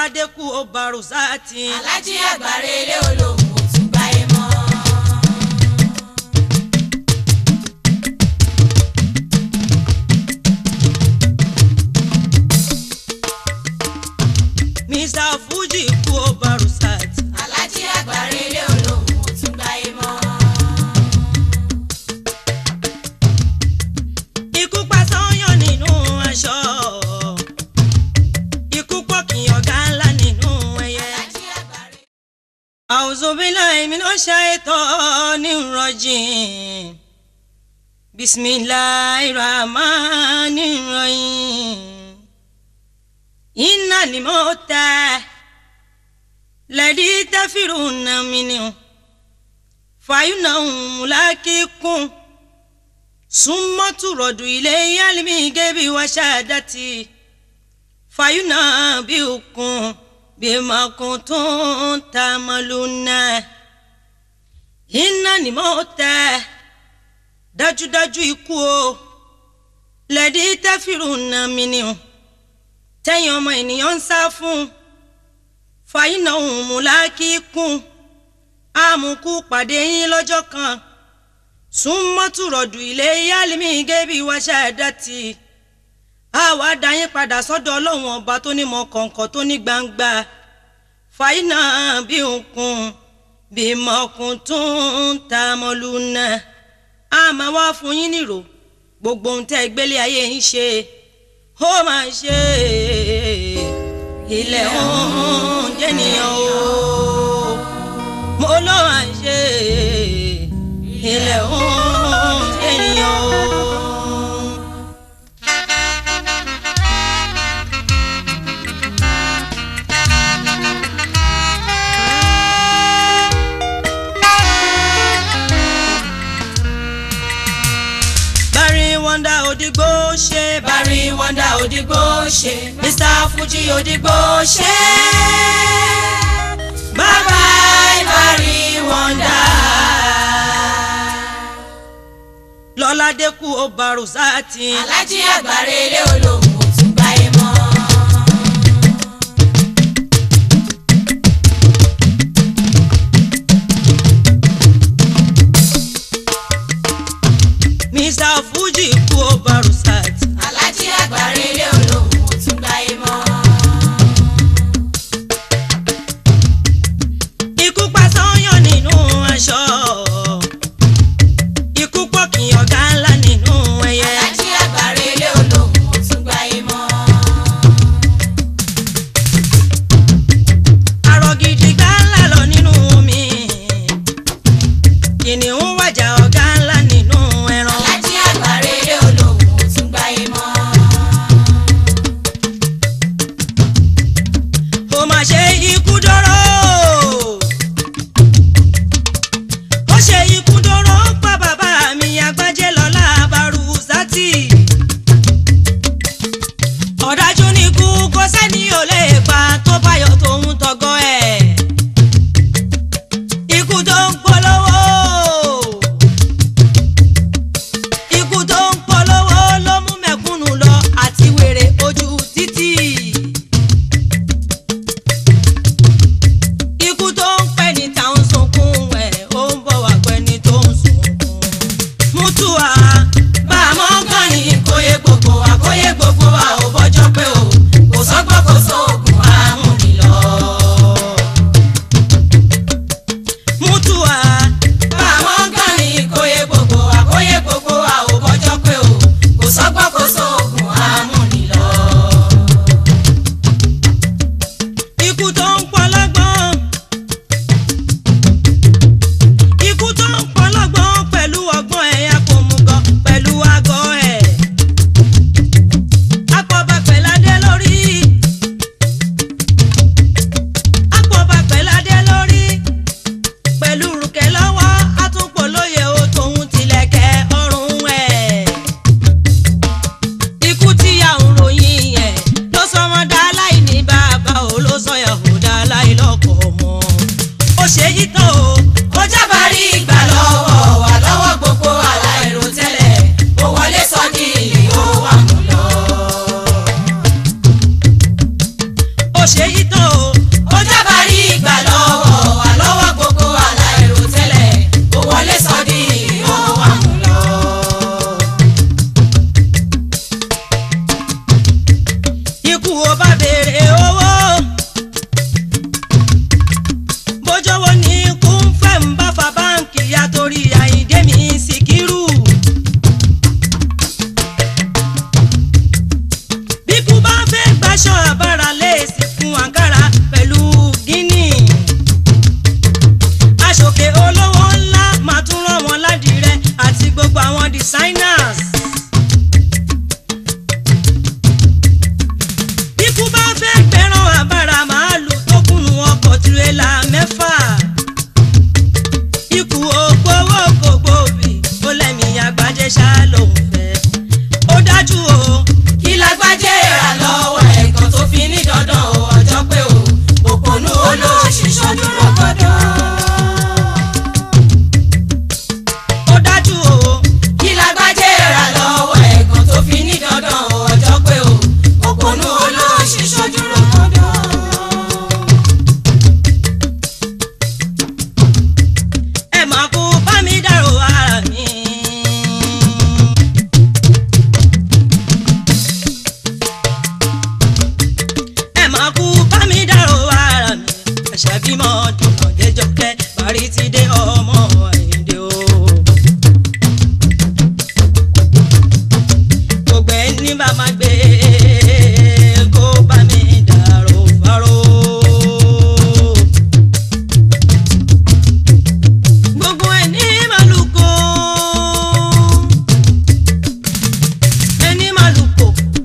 lọ́ládé kú ó barùsáàtì. alájí àgbàre ilé olóhùn ò tún gbáyé mọ́. mr fuji kú ó barùsáàtì. alájí àgbàre ilé olóhùn ò tún gbáyé mọ́. ikú pa sọ́yàn nínú aṣọ. ikú pọ̀ kí ọ̀gá ńlá nínú ẹyẹ. alájí àgbàre. أعوذ بالله من الشيطان الرجيم بسم الله الرحمن الرحيم إن الموت الذي تفرون منه فإنه ملاقيكم ثم ترد إليه علم الغيب وشهادته فينبئكم بما كنتم تعملون إن الموت dájúdájú ikú o lẹ́dí tẹ́fìrù nà mí ni o tẹ́yìn ọmọ ènìyàn ń sá fún fàyínà òun mú lákìkún àmùkù pàdé yín lọ́jọ́ kan súnmọ́tùrọ̀dù ilé yálìmí gébí wáṣà ẹ̀dá tì í àwa dá yín padà sọ́dọ̀ ọlọ́run ọba tó ní mọ kọ̀ǹkọ̀ tó ní gbangba fàyínà bí òkun bí mọ̀kùn tó ń ta mọ́lú náà a máa wá fún yín nírò gbogbo ohun tẹ́ ẹ gbélé ayé yín ṣe ó máa ṣe ilẹ̀ oúnjẹ nìyẹn o mo ló máa ṣe ilẹ̀ oúnjẹ nìyẹn o. Barry Wonder Odigbo ṣe Barry Wonder Odigbo ṣe Mr Fuji Odigbo ṣe. Bye bye Barry Wonder. Lọ́ládé kú ó barùsáàtì. alájí àgbàre ilé olóhùn ò tún gbáyé mọ́. Mr Fuji kú ó barùsáàtì. alájí àgbàre ilé olóhùn ò tún gbáyé mọ́. Ikú pa sọ́yàn nínú aṣọ. Ikú pọ̀ kí ọ̀gá ńlá nínú ẹyẹ. alájí àgbàre ilé olóhùn ò tún gbáyé mọ́. Arọ gidi gbá ńlá lọ nínú omi. Kìnìún wàjà ọ̀gá ńlá nínú ẹran. alájí àgbàre ilé olóhùn ò tún bímọ dùnmọ̀ déjọ́kẹ́ parí ti dé ọmọ àyíndé o. gbogbo ẹni bá máa gbé kó bá mi dàrú fáró. gbogbo ẹni máa lù kó ẹni máa lù kó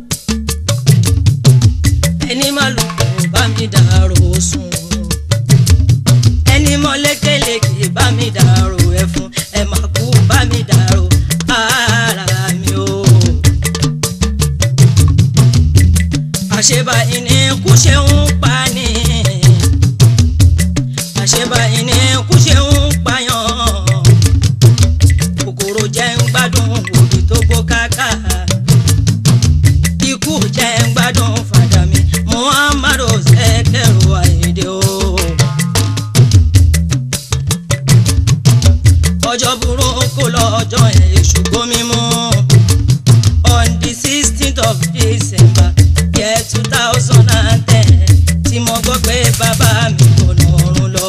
ẹni máa lù kó bá mi dàrú sùn ẹni mọ lékeleke bá mi dàrú ẹfun ẹ máa kú bá mi dàrú ara mi o. àṣebàyí ni kú ṣe ń pa ni àṣebàyí ni kú ṣe ń pààyàn kòkòrò jẹ́ ń gbádùn òbí tó gbó káká ikú jẹ́ ń gbádùn fàdà mi muhammadu sẹ́kẹ̀rù àyèdè o. ọjọ́ burúkú lọ́jọ́ yẹn èṣù gómi mú on the sixteenth of december year two thousand and ten tí mo gbọ́ pé bàbá mi kò lọ́rùn lọ.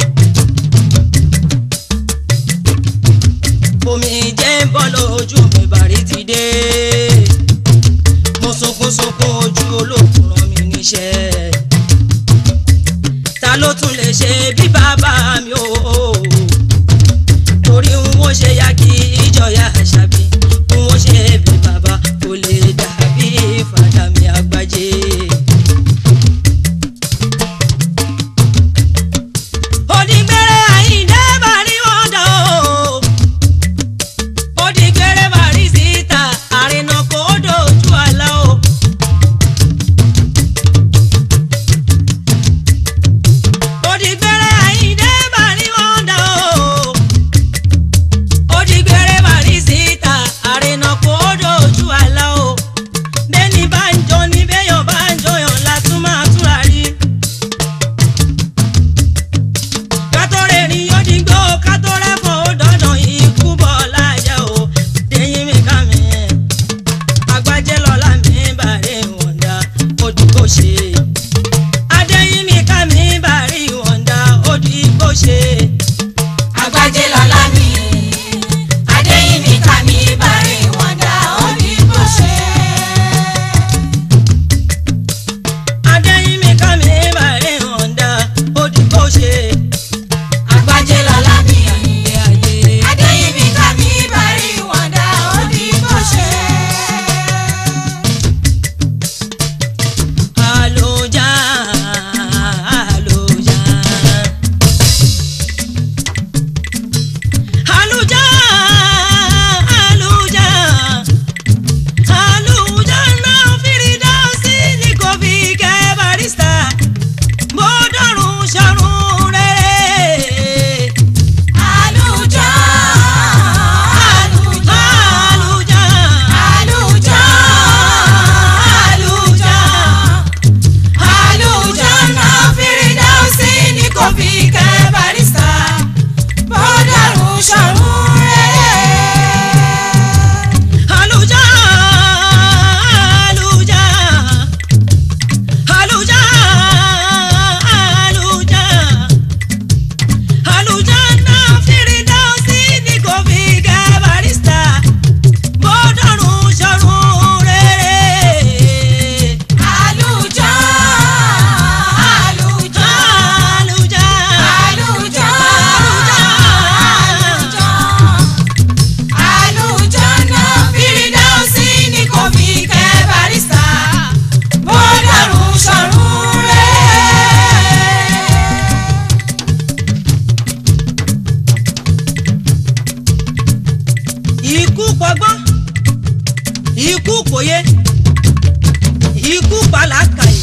omi jẹ́ ń bọ́ lójú mi bàrí ti dé mo sunkún sunkún ojú olókùn rán mi níṣẹ́ ta ló tún lè ṣe bí bàbá mi o torí n ó ṣe ya kí ìjọya àṣàbí n ó ṣe bí bàbá kò lè dàbí fàdà mi àgbájé. Òdìgbére Àyìndé bàrí wọn dà o. Òdìgbére bàrí síta àrìnà kò dojú àlá o. Òdìgbére Àyìndé bàrí wọn dà o. Òdìgbére bàrí síta àrìnà kò dojú àlá o. Bẹ́ẹ̀ni bá ń jọ ní bẹ́yàn bá ń jọyàn látún máa túra rí. kátórè ní yódìgbò kátórè fún òdòdó ikú bọ̀ láyà o déyìn mi ká mi agbájẹ́ lọ́la mi bàrí wọ̀ndà odìgbò ṣe adéyìn mi ká mi bàrí wọ̀ndà odìgbò ṣe Àgbájé lọ́lá mi, Adéyìnmí ká mi bàrí wọ̀ndà ó ní bó ṣe. adéyìn mi ká mi bàrí wọ̀ndà odìgbò ṣe Àgbájé lọ́lá mi, ayé ayé. Adéyìnmí ká mi bàrí wọ̀ndà ó ní bó ṣe. Àlòjá, àlòjá. Àlùjá, àlùjá. Àlùjá náà Fírídáùsì ní kò fi kẹ́ Barrister. Bó dọ̀run ṣọ̀run rere. Àlùjọ, àlùjọ, Àlùjá, àlùjọ, àlùjọ. Àlùjọ náà Fírídáùsì ní kò fi kẹ́ Barrister. Bọ́dàrún ṣọ̀run rere. àlùjá, àlùjá. Àlùjá, àlùjá. Àlùjá náà Fírídáùsì ní kò fi kẹ́ Barrister. Bó dọ̀run ṣọ̀run rere. Àlùjọ, àlùjọ, Àlùjá, àlùjọ, àlùjọ. Àlùjọ náà Fírídáùsì ní kò fi kẹ́ Barrister. Bọ́dàrún ṣọ̀run rere. ikú pọgbọ́n ikú pòye ikú pàlàkàyè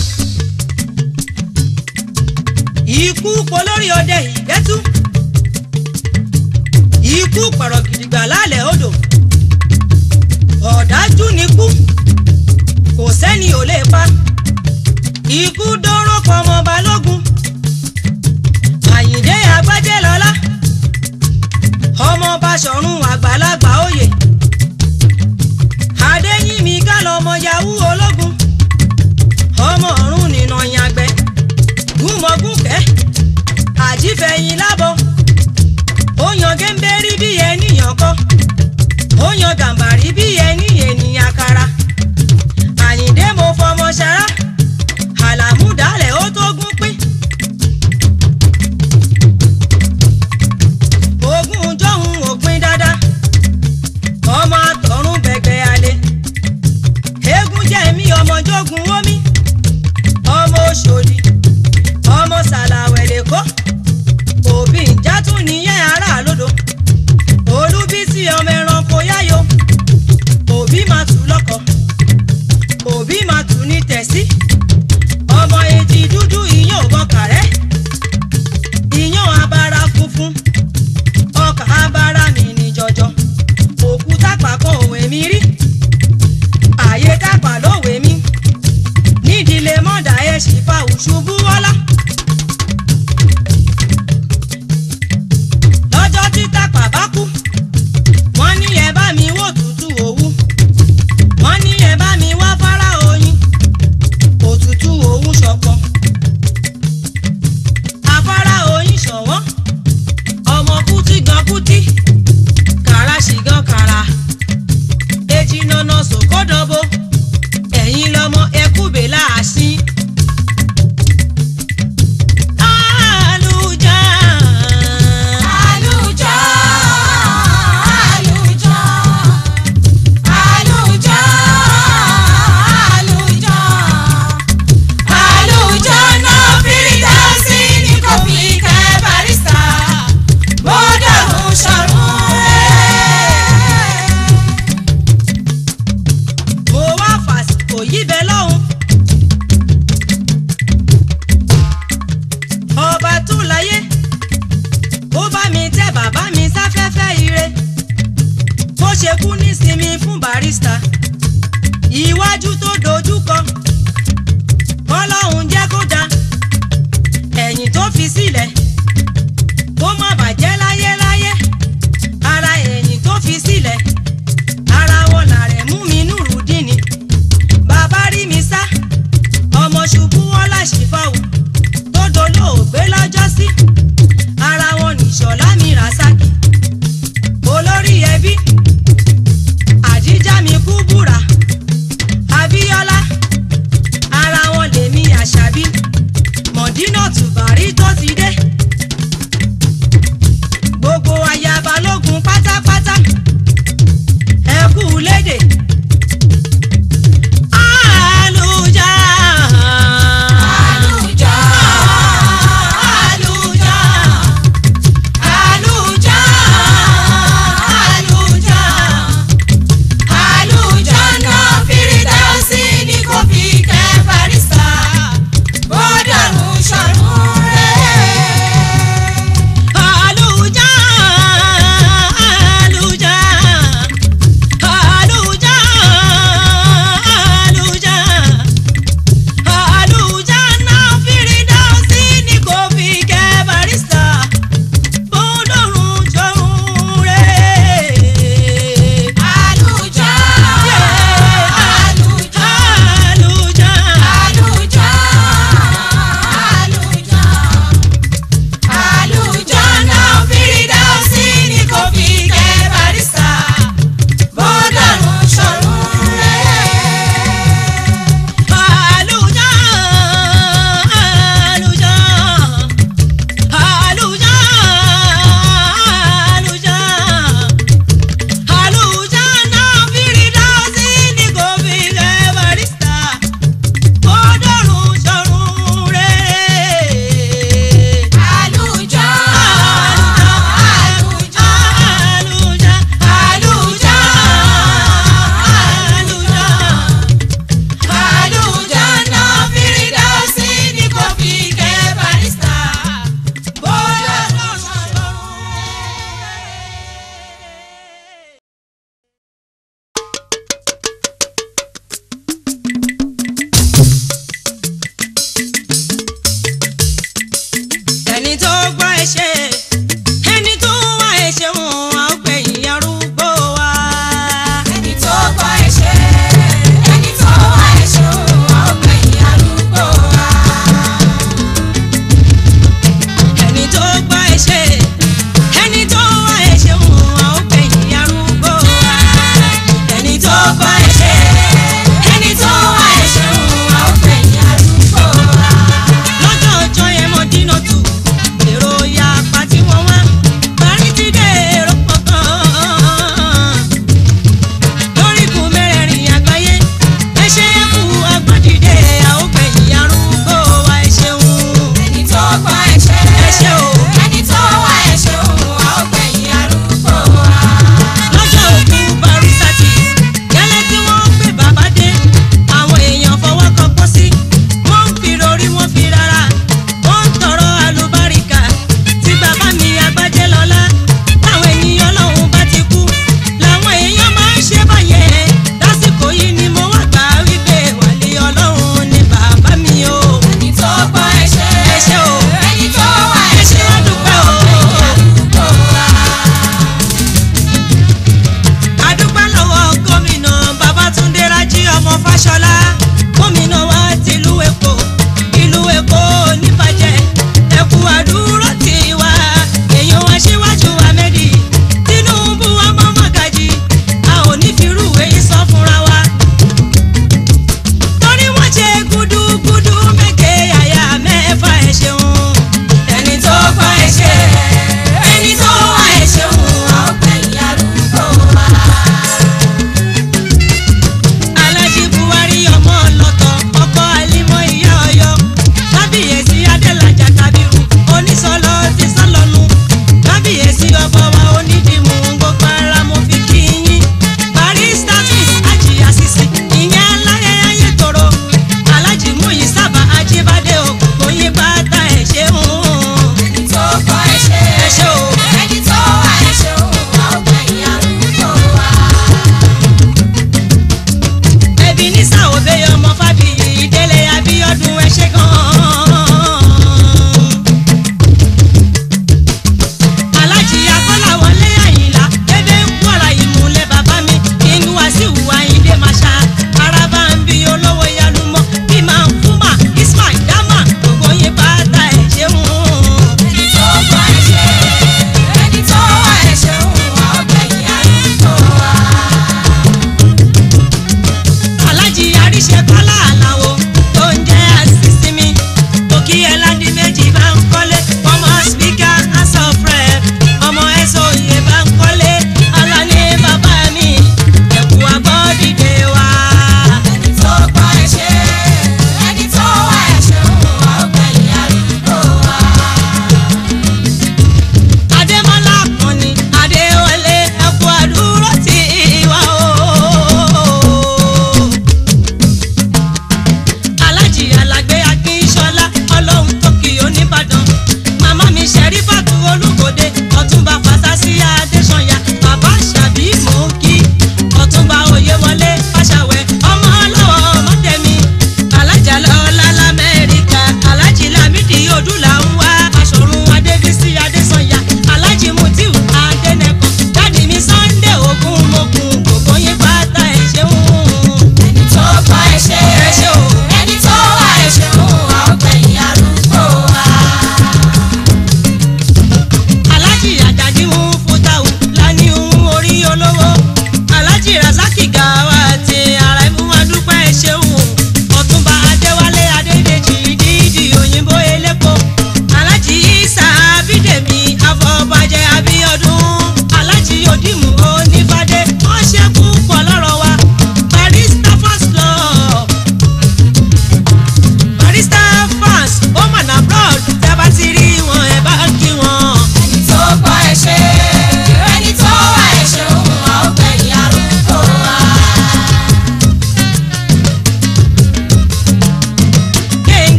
ikú polórí ọdẹ ìgbẹ́tú ikú pọ̀rọ̀ gidigba lálẹ́ odò ọ̀dájú nikú kò sẹ́ni ò lè pa ikú dóró pọmọ balógun àyìndé agbájẹ́ lọ́lá ọmọ Baṣọ̀run àgbàlagbà òye adéyìnmí ká lọmọ yahoo ológun ọmọ ọ̀run nìna yàgbẹ́ gúnmọ̀gúnkẹ́ géńbérí bí ènìyàn kọ́ ó yan gàmbàrí bí ẹni ènìyàn kara àyíndé mo fọmọ ṣara àlàmúdálẹ̀ ó tó gún pín. ogún jọ̀hún òpin dáadáa ọmọ àtọ̀run bẹ̀gbẹ̀ alẹ́ eégún jẹ̀mí ọmọ jogun omi ọmọ Òṣòdì ọmọ sàlàwẹ̀ lẹ́kọ́ òbí ìjà tún nìyẹn ará lódò olúbísí ọmọ ẹranko yáyò òbí máa tù lọ́kọ òbí máa tù ní tẹ̀sí ọmọ etí dúdú ìyàn òbọn kàrẹ́ ìyàn abara funfun ọkà abara mi ní jọjọ òkúta pàkọ́ òwe mi rí àyè tápà lówe mi nídìílé mọ́dà ẹ̀ sì fa òṣùbù wọ́lá. lọ́jọ́ tí tápà bá kú wọ́n ní ẹ bá mi wò tútù òwú wọ́n ní ẹ bá mi wá fárá oyin òtútù òwú ṣọ̀kan afárá oyin ṣọ̀wọ́n ọmọ kútí gan kútí kàrà sì gan kàrà èjì nànà sòkòdọ̀bọ ẹ̀yin lọmọ ẹkúbẹ̀ láàṣì. Àlùjá. Àlùjọ, àlùjọ, àlùjọ, àlùjọ. Àlùjọ náà Fírídàsì ní kò fi kẹ́ Barrister. Bọ́dọ̀rùn ṣọ̀run rẹ̀. mo wá fàsìkò yí bẹ lọ́hùn. ọba tó láyé ó bá mi tẹ́ bàbá mi sáfẹ́fẹ́ ire bó ṣe kú nísinmi fún Barrister iwájú tó dojú kọ kọ́lọ́hún jẹ́ kó dá ẹ̀yìn tó fi sílẹ̀ kó má bàjẹ́ láyéláyé ara ẹ̀yìn tó fi sílẹ̀ ara wọn làrẹ̀ mú mi nùrùdín ni bàbá rí mi sá ọmọ ṣubú wọn láṣìfáwù tó dolóògbé lọ́jọ́ sí ara wọn nìṣọ̀lá mi ràṣákì olórí ẹbí àjíjá mi kú búra abíọ́lá ara wọn lèmi àṣàbí mọ̀dínà tùbárí tó ti dé gbogbo aya balógun pátápátá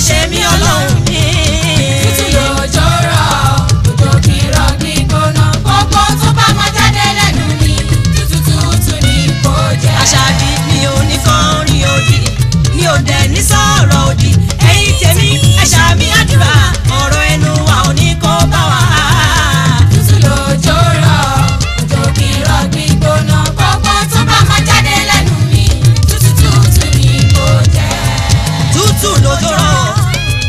ṣe mí ọlọ́run mi. tútù lòjò rọ̀ òjò kì í rọ̀ gbígbóná gbogbo tó bá máa jáde lẹ́nu mi tútù tútù ni kò jẹ́. àṣàbí mi ò ní kàn rí òdì mi ò dẹ̀ ní sọ̀rọ̀ òdì ẹ̀yin tèmi ẹ ṣàmì àdúrà ọ̀rọ̀ ẹnu wa ò ní kó bá wa. tútù lòjò rọ̀ òjò kì í rọ̀ gbígbóná gbogbo tó bá máa jáde lẹ́nu mi tútù tútù ni kò jẹ́. tútù lójó rọ̀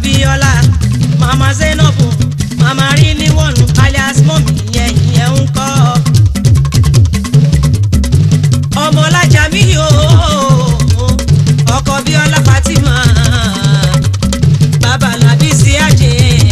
bíọ́lá mama zainabu mama rí níwọ̀nù alias mọ́mí ìyẹn ìyẹn ń kọ́ ọmọlájà mi yóò ọkọ bíọ́lá fatima bàbá làbí sí àjẹ́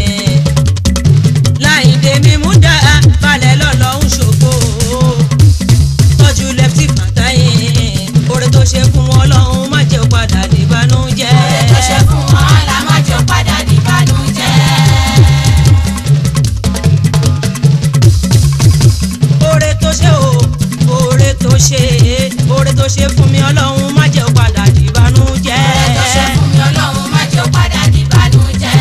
láìdè mímú dá balẹ̀ lọ́lọ́hún ṣòfò tọ́jú lẹ́fítì fàtáyé oore tó ṣe fún wọn lọ́hún má jẹ́ ó padà dìbànújẹ́. Oore tó ṣe fún wọn la má jọ padà dìbànújẹ́. oore tó ṣe o oore tó ṣe oore tó ṣe fún mi ọlọ́run má jẹ́ ó padà dìbànújẹ́. Oore tó ṣe fún mi Ọlọ́run má jọ padà dìbànújẹ́.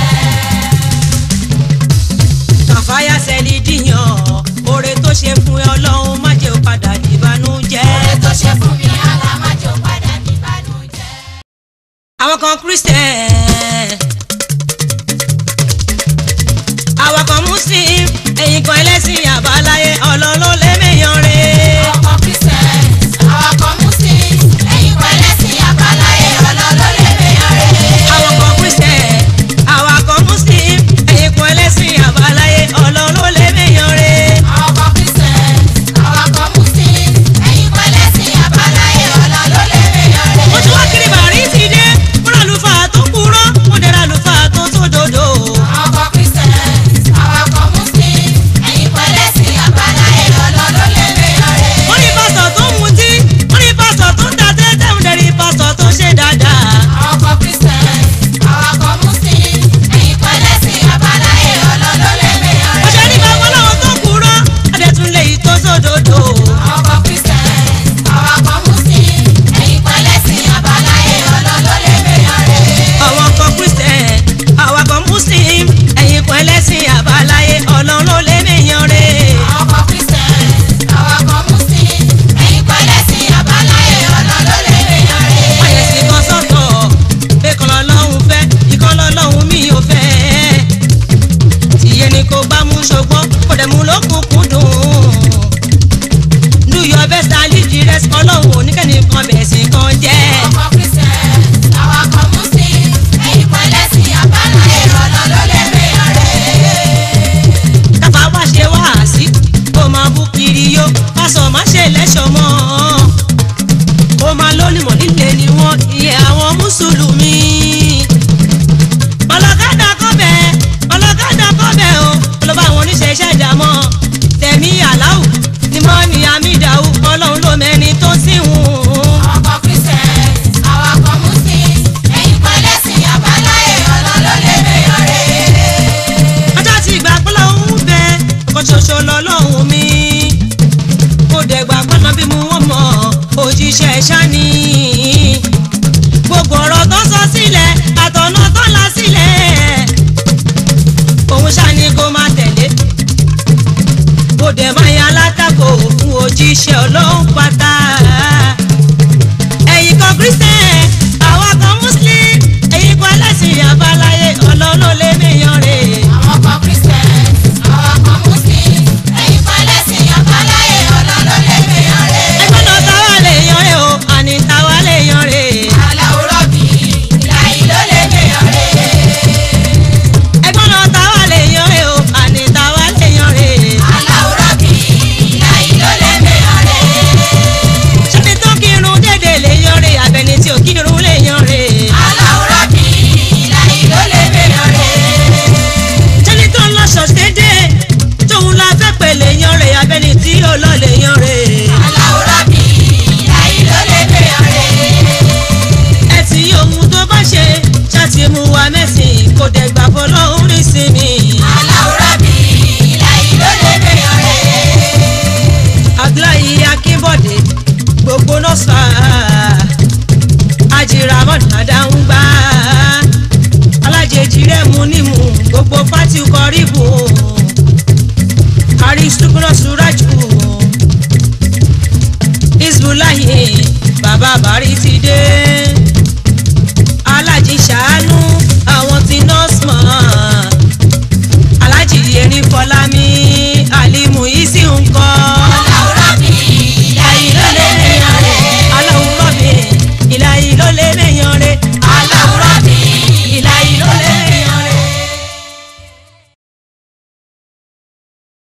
kàfáyà sẹ́lí dìyàn oore tó ṣe fún mi ọlọ́run má jẹ́ ó padà dìbànújẹ́. Oore tó ṣe fún mi àlá má jọ padà dìbànújẹ́. àwọn kan christian àwọn kan muslim ẹ̀yin kan ẹlẹ́sìn àbáláyé ọlọ́lọ́ lẹ́mẹ̀yàn rẹ̀. Ọkọ̀ Christians, awakọ̀ Muslims, ẹ̀yin pẹ̀lẹ́sìn àbáláyé ọlọ́lọ́ lè mẹ́yàn rẹ̀. àwọn kan christian àwọn kan muslim ẹ̀yin kan ẹlẹ́sìn àbáláyé ọlọ́lọ́ lẹ́mẹ̀yàn rẹ̀. Awakọ̀ Christians, awakọ̀ Muslims, ẹ̀yin pẹ̀lẹ́sìn àbáláyé ọlọ́lọ́ lè mẹ́yàn rẹ̀. mo ti wá kiri bàrí ti dé mo rà lùfà tó kúrọ́ mo dẹ̀ rà lùfà tó sódodo. Awakọ̀ Christians, awakọ̀ Muslims, ẹ̀yin pẹ̀lẹ́sìn àbáláyé ọlọ́lọ́ lè mẹ́yàn rẹ̀. mo rí pásítọ̀ tó ń mutí mo rí pásítọ̀ tó ń ta tẹ́tẹ́ mo dẹ̀ rí pásítọ̀ tó ṣe dáadáa. Awakọ̀ Christians, awakọ̀ Muslims, ẹ̀yin pẹ̀lẹ́sìn àbáláyé ọlọ́lọ́ lè mẹ́yàn mo ṣe rẹ̀. ní bàbá ọlọ́run tó kúrọ́ adẹ̀tún lè yí tó sódodo. Awakọ̀ Christians, awakọ̀ Muslims, ẹ̀yin pẹ̀lẹ́sìn àbáláyé ọlọ́lọ́ lè mẹ́yàn rẹ̀. àwọn kan christian àwọn kan muslim ẹ̀yin kan ẹlẹ́sìn àbáláyé ọlọ́run lé mẹ́yàn rẹ̀. Awakọ̀ Christians, awakọ̀ Muslims, ẹ̀yin pẹ̀lẹ́sìn àbáláyé ọlọ́lọ́ lè mẹ́yàn rẹ̀. àyẹ̀sí kan sọ̀tọ̀ pé kan lọ́lọ́run fẹ́ ìkan lọ́lọ́run mi ò fẹ́. tìyẹ ni kò bá mú ṣùgbọ́n kò dẹ̀ mú lókùnkùn dùn. do your best and leave the rest ọlọ́run oníkẹ́ni kan bẹ̀ sí kan jẹ́. Awakọ̀ Christians, awakọ̀ Muslims, ẹ̀yin pẹ̀lẹ́sìn àbáláyé ọlọ́lọ́ lè mẹ́yàn rẹ̀. káfá wá ṣe wá sí kó máa bú kiri yó pásọ má ṣe lẹ́ṣọ̀ mọ́ ó máa lónìmọ̀ líle ni wọ́n iye àwọn mùsùlùmí. ọlọ́kadà kọ́bẹ̀ ọlọ́kadà kọ́bẹ̀ o ọlọ́ba àwọn oníṣẹ́ iṣẹ́ ìdámọ́ tẹ̀mí aláwù ni mọ́ ni amídàáwù ọlọ́run ló mẹ́ni tó sì wù ú. Awakọ̀ Christians, awakọ̀ Muslims, ẹ̀yin pẹ̀lẹ́sìn àbáláyé ọlọ́lọ́ lè mẹ́yàn rẹ̀. ọjọ́ tí ìgbà pẹ́ lọ́hún bẹ ọkọ̀ ṣoṣo lọ́lọ́hún mi kò dẹ̀gbà pọ́nà bí mu wọ́n mọ̀ òjíṣẹ́ ṣáni gbogbo ọ̀rọ̀ tó sọ sílẹ̀ àtọ̀nà tó la sílẹ̀ òun ṣáni kó máa tẹ̀lé kò dẹ̀ máa yan alátakò fún òjíṣẹ́ ọlọ́run pátá ẹ̀yin kan christian àwa kan muslim ẹ̀yin kan ẹlẹ́sìn àbáláyé ọlọ́run lé mẹ́yàn rè Awakọ̀ Christians, awakọ̀ Muslims, ẹ̀yin pẹ̀lẹ́sìn àbáláyé ọlọ́lọ́ lè mẹ́yàn rẹ̀. ẹgbẹ́ náà táwa lè yan rè o àní táwa lè yan rè Aláwòrán bí ìlàyé ló lè mẹ́yàn rẹ̀. ẹgbẹ́ náà táwa lè yan rè o àní táwa lè yan rè Aláwòrán bí ìlàyé ló lè mẹ́yàn rẹ̀. ṣẹ́ni tó kírun dédé lè yan rè àbẹ̀ni tí ò kírun lè yan rè Aláwòrán bí ìlàyé ló lè mẹ́yàn rẹ̀. ṣẹ́ni tó ń lọ ṣọ̀ṣì dédé tóun la fẹ́ pè lè yan rè àbẹ̀ni tí ò lọ lè yan rè Aláwòrán bí ìlàyé ló lè mẹ́yàn rẹ̀. ẹ ti ohun tó bá ṣe ṣáàtì mú wa mẹ́sìn kò dẹ̀ gbà fọlọ́hún rí sí mi Aláwòrán bí ìlàyé ló lè mẹ́yàn rẹ̀. abdullahi akínbọ̀dé gbogbo nọ́ọ̀sà ajiramọ́ dada ń gbá alájèjì rẹ̀ mú nímú gbogbo pátí kọríbù aristukuna suraju isbulahi bàbá bàrí ti dé.